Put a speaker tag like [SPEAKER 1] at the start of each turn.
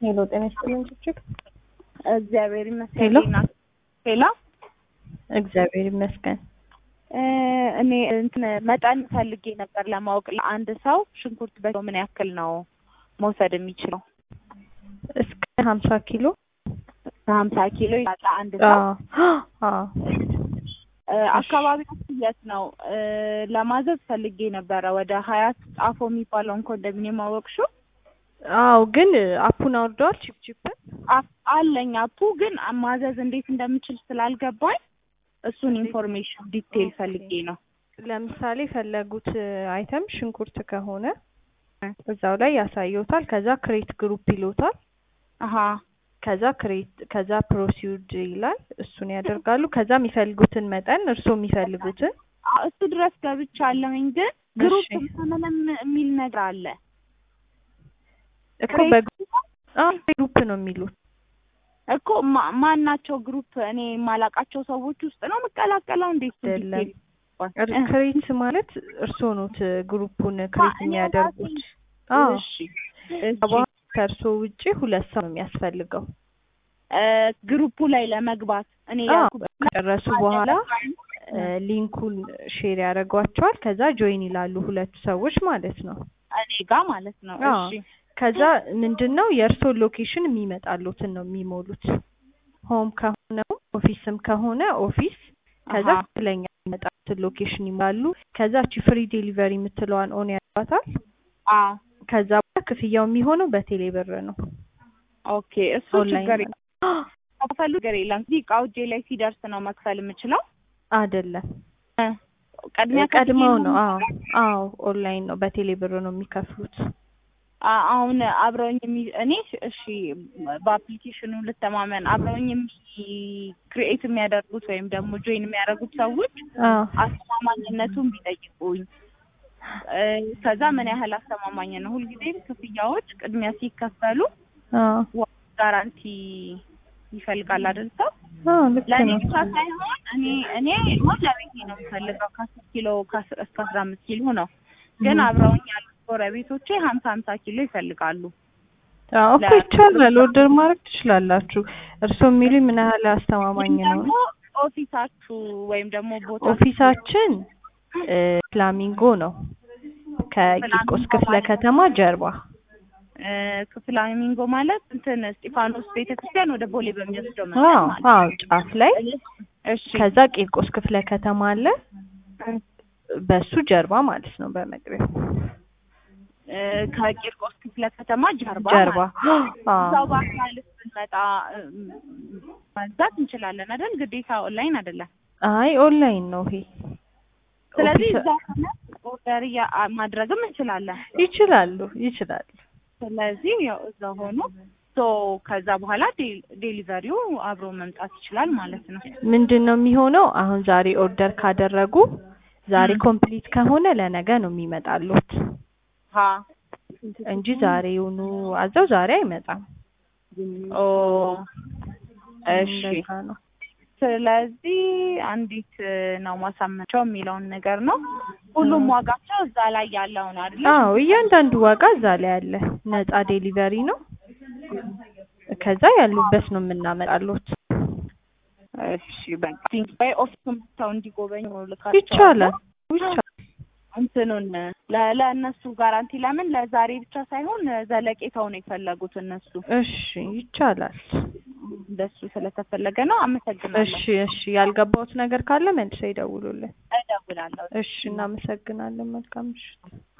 [SPEAKER 1] ሄሎ ጤና ይስጥልኝ ችግር
[SPEAKER 2] እግዚአብሔር ይመስገን።
[SPEAKER 1] ሄሎ።
[SPEAKER 2] ዜና ሄሎ
[SPEAKER 1] እግዚአብሔር ይመስገን።
[SPEAKER 2] እ እኔ እንትን መጠን ፈልጌ ነበር ለማወቅ ለአንድ ሰው ሽንኩርት በኪሎ ምን ያክል ነው መውሰድ የሚችለው?
[SPEAKER 1] እስከ ሀምሳ ኪሎ
[SPEAKER 2] ከሀምሳ ኪሎ ይላል ለአንድ ሰው።
[SPEAKER 1] አዎ አዎ
[SPEAKER 2] እ አካባቢያችሁ የት ነው? እ ለማዘዝ ፈልጌ ነበረ ወደ ሀያት ጣፎ የሚባለውን ኮንዶሚኒየም አወቅሽው?
[SPEAKER 1] አዎ ግን አፑን አውርደዋል ቺፕ ቺፕን
[SPEAKER 2] አፕ አለኝ አፑ ግን ማዘዝ እንዴት እንደምችል ስላልገባኝ እሱን ኢንፎርሜሽን ዲቴል ፈልጌ ነው።
[SPEAKER 1] ለምሳሌ የፈለጉት አይተም ሽንኩርት ከሆነ እዛው ላይ ያሳየውታል። ከዛ ክሬት ግሩፕ ይሎታል።
[SPEAKER 2] አሀ
[SPEAKER 1] ከዛ ክሬት ከዛ ፕሮሲውድ ይላል። እሱን ያደርጋሉ። ከዛ የሚፈልጉትን መጠን እርስዎ የሚፈልጉትን
[SPEAKER 2] አ- እሱ ድረስ ገብቻለሁኝ ግን ግሩፕ
[SPEAKER 1] እሺ።
[SPEAKER 2] ምናምን የሚል ነገር አለ።
[SPEAKER 1] እኮ በግሩፕ አዎ ግሩፕ ነው የሚሉት።
[SPEAKER 2] እኮ ማ- ማን ናቸው ግሩፕ? እኔ የማላቃቸው ሰዎች ውስጥ ነው የምቀላቀለው? እንዴት
[SPEAKER 1] አይደለም።
[SPEAKER 2] ዲቴል
[SPEAKER 1] እር- ክሬት ማለት እርስዎ ኖት ግሩፑን ክሬት
[SPEAKER 2] እኔ
[SPEAKER 1] የሚያደርጉት።
[SPEAKER 2] ራሴ-
[SPEAKER 1] አዎ
[SPEAKER 2] እሺ
[SPEAKER 1] ከበኋላ ከእርስዎ ውጪ ሁለት ሰው ነው የሚያስፈልገው።
[SPEAKER 2] እ ግሩፑ ላይ ለመግባት እኔ
[SPEAKER 1] አዎ
[SPEAKER 2] ያልኩበት
[SPEAKER 1] ከጨረሱ በኋላ እ ሊንኩን ሼር ያደርጓቸዋል። ከዛ ጆይን ይላሉ ሁለቱ ሰዎች ማለት ነው።
[SPEAKER 2] እኔ ጋር ማለት ነው።
[SPEAKER 1] አዎ።
[SPEAKER 2] እሺ
[SPEAKER 1] ከዛ ምንድን ነው የእርስዎን ሎኬሽን የሚመጣሉትን ነው የሚሞሉት። ሆም ከሆነ ኦፊስም ከሆነ ኦፊስ ከዛ
[SPEAKER 2] አሃ።
[SPEAKER 1] ትክክለኛ የሚመጣሉትን ሎኬሽን ይሞላሉ። ከዛ ቺ ፍሪ ዴሊቨሪ የምትለዋን ኦን ያደርጓታል።
[SPEAKER 2] አዎ
[SPEAKER 1] ከዛ በኋላ ክፍያው የሚሆነው በቴሌ ብር ነው።
[SPEAKER 2] ኦኬ እሱ
[SPEAKER 1] ኦንላይን
[SPEAKER 2] ችግር የለም። ከፈሉ ችግር የለም። እዚህ እቃው እጄ ላይ ሲደርስ ነው መክፈል የምችለው።
[SPEAKER 1] አይደለም
[SPEAKER 2] እ ቅድሚያ
[SPEAKER 1] ቀድመው
[SPEAKER 2] ከፍዬ
[SPEAKER 1] ነው። አዎ አዎ ኦንላይን ነው በቴሌ ብር ነው የሚከፍሉት።
[SPEAKER 2] አ- አሁን አብረውኝ የሚ እኔ እሺ በአፕሊኬሽኑ ልተማመን አብረውኝ ክሪኤት የሚያደርጉት ወይም ደግሞ ጆይን የሚያደርጉት ሰዎች
[SPEAKER 1] አዎ
[SPEAKER 2] አስተማማኝነቱን ቢጠይቁኝ እ ከዛ ምን ያህል አስተማማኝ ነው? ሁልጊዜም ክፍያዎች ቅድሚያ ሲከፈሉ
[SPEAKER 1] አዎ
[SPEAKER 2] ጋራንቲ ይፈልጋል አይደል ሰው?
[SPEAKER 1] አዎ ልክ
[SPEAKER 2] ለእኔ
[SPEAKER 1] ነው።
[SPEAKER 2] ብቻ ሳይሆን እኔ እኔ ሁን ለቤቴ ነው የምፈልገው ከአስር ኪሎ ከአስር እስከ አስራ አምስት ኪሎ ነው። ግን
[SPEAKER 1] እም።
[SPEAKER 2] አብረውኝ ያሉት ጎረቤቶቼ ሀምሳ ሀምሳ ኪሎ ይፈልጋሉ።
[SPEAKER 1] አዎ እኮ ይቻላል። ኦርደር ማድረግ ትችላላችሁ። እርስዎ የሚሉኝ ምን ያህል አስተማማኝ
[SPEAKER 2] ግን
[SPEAKER 1] ነው?
[SPEAKER 2] ደግሞ ኦፊሳችሁ ወይም ደግሞ ቦታ
[SPEAKER 1] ኦፊሳችን እ ፍላሚንጎ ነው ከቂርቆስ ክፍለ ከተማ ጀርባ።
[SPEAKER 2] ፍላሚንጎ ማለት እንትን እስጢፋኖስ ቤተክርስቲያን ወደ ቦሌ በሚወስደው መንገድ
[SPEAKER 1] አዎ
[SPEAKER 2] ማለት
[SPEAKER 1] አዎ ጫፍ ላይ
[SPEAKER 2] እሺ
[SPEAKER 1] ከዛ ቂርቆስ ክፍለ ከተማ አለ። በሱ ጀርባ ማለት ነው በመግቢያው
[SPEAKER 2] እ ከቂርቆስ ክፍለ ከተማ ጀርባ
[SPEAKER 1] ጀርባ።
[SPEAKER 2] ማለት ነው።
[SPEAKER 1] አዎ
[SPEAKER 2] እዛው በአካል ብንመጣ እም፣ መግዛት እንችላለን አይደል? ግዴታ ኦንላይን አይደለም።
[SPEAKER 1] አይ ኦንላይን ነው ይሄ።
[SPEAKER 2] ስለዚህ
[SPEAKER 1] ኦፊስ-
[SPEAKER 2] እዛ ሆነ ኦርደር እያ- ማድረግም እንችላለን።
[SPEAKER 1] ይችላሉ ይችላሉ።
[SPEAKER 2] ስለዚህ ያው እዛ ሆኖ ሶ ከዛ በኋላ ዴ- ዴሊቨሪው አብሮ መምጣት ይችላል ማለት ነው።
[SPEAKER 1] ምንድን ነው የሚሆነው? አሁን ዛሬ ኦርደር ካደረጉ ዛሬ
[SPEAKER 2] ም።
[SPEAKER 1] ኮምፕሊት ከሆነ ለነገ ነው የሚመጣሉት
[SPEAKER 2] ሀ
[SPEAKER 1] እንጂ ዛሬውኑ አዘው ዛሬ አይመጣም።
[SPEAKER 2] ኦ እሺ።
[SPEAKER 1] እንደዛ ነው።
[SPEAKER 2] ስለዚህ አንዲት ነው ማሳመቻው የሚለውን ነገር ነው። ሁሉም ዋጋቸው እዛ ላይ ያለው ነው አይደል?
[SPEAKER 1] አዎ እያንዳንዱ ዋጋ እዛ ላይ አለ። ነፃ ዴሊቨሪ ነው። ከዛ ያሉበት ነው የምናመጣሉት።
[SPEAKER 2] እሺ በቃ ወይ ኦፊስ መጥተው እንዲጎበኙ ልካቸው
[SPEAKER 1] ይቻላል ይቻላል።
[SPEAKER 2] እንትኑን ለ- ለእነሱ ጋራንቲ ለምን ለዛሬ ብቻ ሳይሆን ዘለቄታው ነው የፈለጉት እነሱ
[SPEAKER 1] እሺ ይቻላል።
[SPEAKER 2] እንደሱ ስለተፈለገ ነው። አመሰግናለሁ።
[SPEAKER 1] እሺ እሺ ያልገባውት ነገር ካለ መልሰው ይደውሉልን።
[SPEAKER 2] እደውላለሁ።
[SPEAKER 1] እሺ እናመሰግናለን። መልካም ምሽት።